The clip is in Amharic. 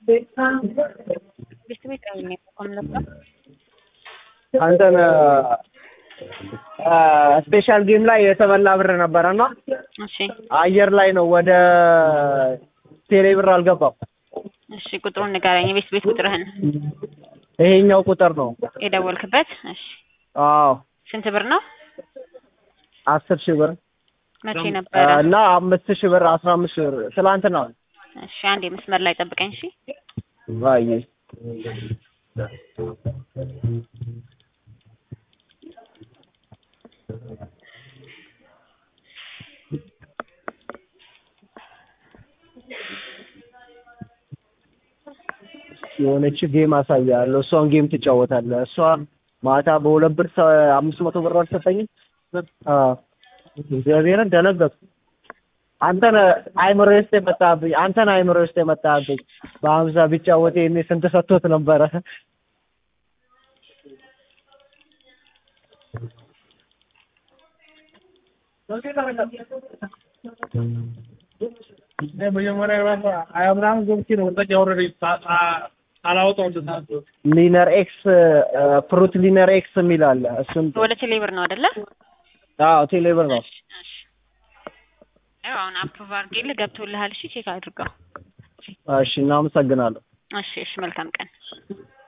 ቤት ቤት ነው የሚቆም ነበር። አንተን ስፔሻል ጌም ላይ የተበላ ብር ነበረና እሺ አየር ላይ ነው ወደ ቴሌ ብር አልገባም። እሺ ቁጥሩን ንገረኝ። የቤት ቤት ቁጥርህን ይሄኛው ቁጥር ነው። የደወልክበት። እሺ አዎ ስንት ብር ነው? አስር ሺህ ብር መቼ ነበረ? እና አምስት ሺህ ብር አስራ አምስት ሺህ ብር ትላንትና ነው። እሺ አንድ የመስመር ላይ ጠብቀኝ። እሺ ባይ የሆነች ጌም አሳያለሁ። እሷን ጌም ትጫወታለህ። እሷ ማታ በሁለት ብር ሰ- አምስት መቶ ብር አልሰጠኝም። አዎ እግዚአብሔርን ደነገጥኩ። አንተን አይምሮ ውስጥ የመጣብኝ አንተን አይምሮ ውስጥ የመጣብኝ በሀምሳ ቢጫወት ይሄኔ ስንት ሰጥቶት ነበረ። መጀመሪያ ራሱ ሀያ ምናምን ገብቼ ነው ወጣች ያወረደኝ አላወጣው እንደሳት ሊነር ኤክስ ፍሩት ሊነር ኤክስ የሚል አለ። እሱን ወደ ቴሌ ብር ነው አይደለ? አዎ ቴሌብር ነው። እሺ እሺ። ያው አሁን አፕሩቭ አድርጌልህ ገብቶልሃል። እሺ ቼክ አድርገው። እሺ እናመሰግናለሁ። እሺ እሺ። መልካም ቀን።